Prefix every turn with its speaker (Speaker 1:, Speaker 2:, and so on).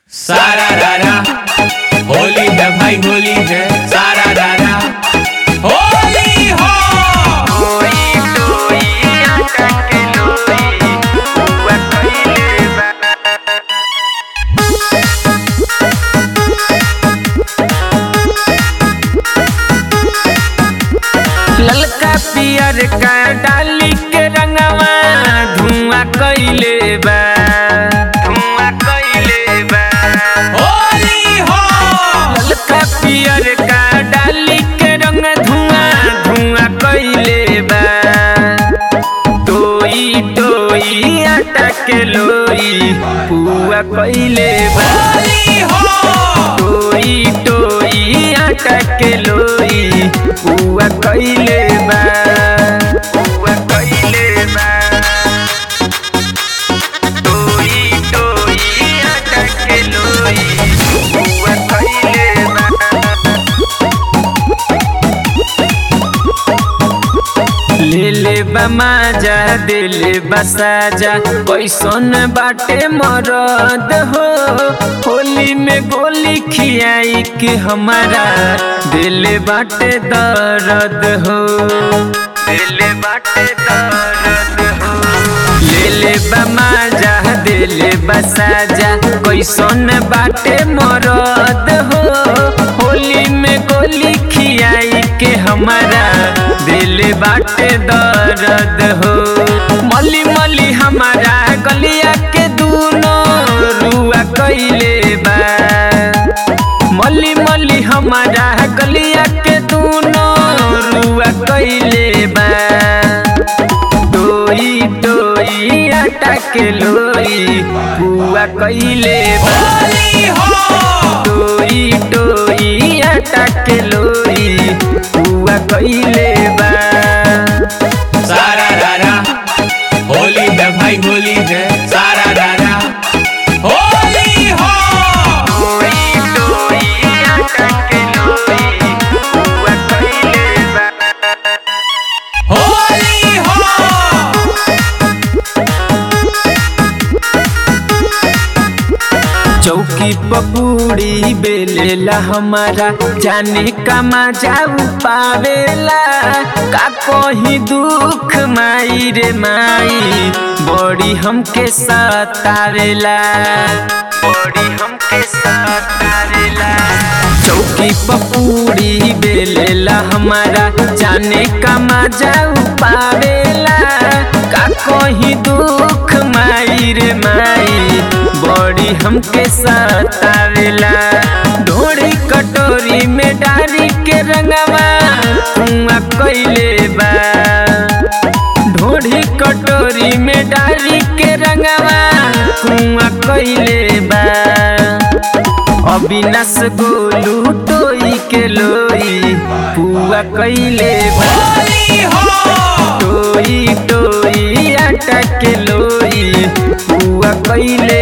Speaker 1: सारा रारा होली है भाई होली है सारा रारा होली हो
Speaker 2: ललका पियर का डाली के रंगवा धुआं कइले बा धुआं कइले बा
Speaker 1: होली हो
Speaker 2: ललका पियर का डाली के रंग धुआं धुआं कइले बा टोई टोई आटा के लोई पुआ कइले बा
Speaker 1: होली हो
Speaker 2: टोई टोई आटा के लोई पुआ कइले बा पुआ कइले बा टोई टोई आटा के लोई पुआ कइले बा ले ले बमाजा दे ले बसाजा कैसन बाटे मरद हो होली में गोली खियाई के हमारा दिल बाटे दर्द हो दिल बाटे दर्द हो ले ले बमाजा दे ले बसाजा कैसन बाटे मरद हो होली में गोली खियाई के हमारा दिल बाटे दर्द हो मली मली हमारा गलिया के दूनो रुआ कइले बा मली मली हमारा गलिया के दूनो रुआ कइले बा टोई टोई आटा के लोई पुआ कइले बा
Speaker 1: होली हो
Speaker 2: टोई टोई आटा के लोई पुआ कइले बा
Speaker 1: सारा रारा होली है भाई होली है सारा रारा होली हो
Speaker 2: टोई टोई आटा के लोई पुआ कइले बा
Speaker 1: होली हो
Speaker 2: चौकी पपूड़ी बेलेला हमारा जाने का मजा पावेला का कोही दुख माई रे माई बड़ी हमके सतावेला बड़ी हमके सतावेला चौकी पपूड़ी बेलेला हमारा जाने का मजा पावेला का कोही दुख माई रे माई बड़ी हमके सतावेला ढोड़ी कटोरी में डारी के रंगवा कुआं कइले बा ढोड़ी कटोरी में डारी के रंगवा कुआं कइले बा अविनाश गोलू टोई के लोई पुआ कइले बा
Speaker 1: होली हो
Speaker 2: टोई टोई आटा के लोई पुआ कइले